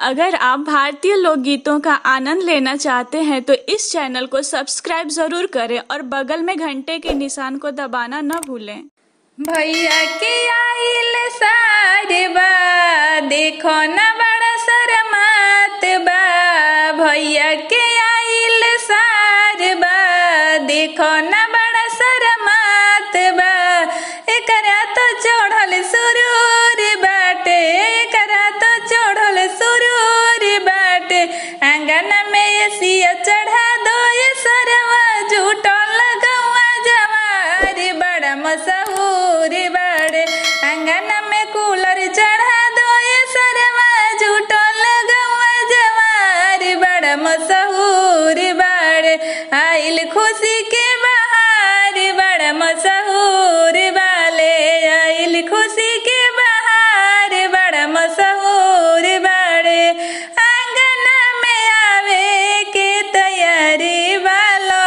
अगर आप भारतीय लोकगीतों का आनंद लेना चाहते हैं तो इस चैनल को सब्सक्राइब जरूर करें और बगल में घंटे के निशान को दबाना न भूलें भैया के आइल सारे बा देखो न बड़ा शरमात बा भैया के आइल सारे बा देखो न बड़ा शरमात बा एकरा तो चढ़ल सुरूर बाटे एकरा तो चढ़ल सुरूर बाटे आंगन में एसिया चढ़ा दो ये सरवा झूठल लगवा जवार बड़ा मशहूर बड़े आंगन में कूलर चढ़ा दो ये सरवा झूठल लगवा जवार बड़ा मशहूर बड़े आइल खुशी के बहार बड़ा मशहूर वाले आइल खुशी के बहार बड़ा मशहूर बड़े आंगन में आवे के तैयारी वालो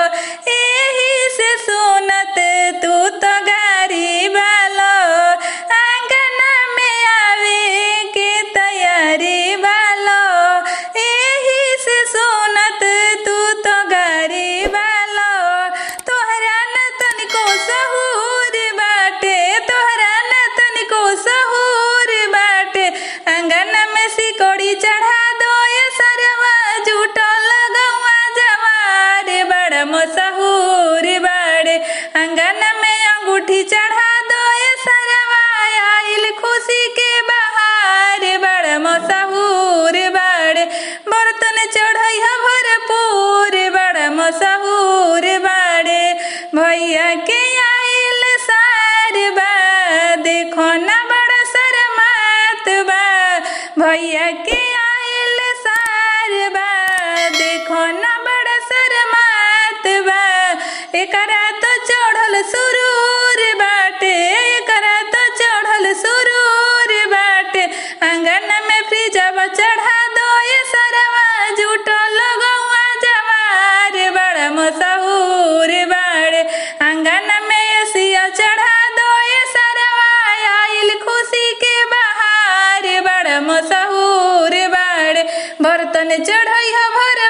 यही से सुनत तू तो गारी वालो आंगन में आवे के तैयारी वालो यही से सुनत तू तो गारी वालो तोहरा न तनिको सहूर बाटे तोहरा न तनिको सहूर बाटे आंगन में सिकोड़ी चढ़ा दो ये सरवा झूठो लगवा जवार बड़ा मशहूर बाड़े आंगन में अंगूठी चढ़ा दो ये सरवा आइल खुशी के बहार बड़ा मशहूर बाड़े बर्तन चढ़ई भरपूर बड़ा मशहूर बाड़े भैया के आइल सार बा देखो न बड़ा शरमात बा भैया के आइल सार बा देखो न बड़ा शरमात बा एकरा तो चढ़ल सुरूर बाटे एकरा तो चढ़ल सुरूर बाटे आंगन में फ्रिजवा चढ़ा दो ये सरवा झूठो लगवा जवार बड़ा मशहूर बाड़े आंगन में एसिया चढ़ा दो ये सरवा आइल खुशी के बहार बड़ा मशहूर बाड़े बर्तन चढ़ई भर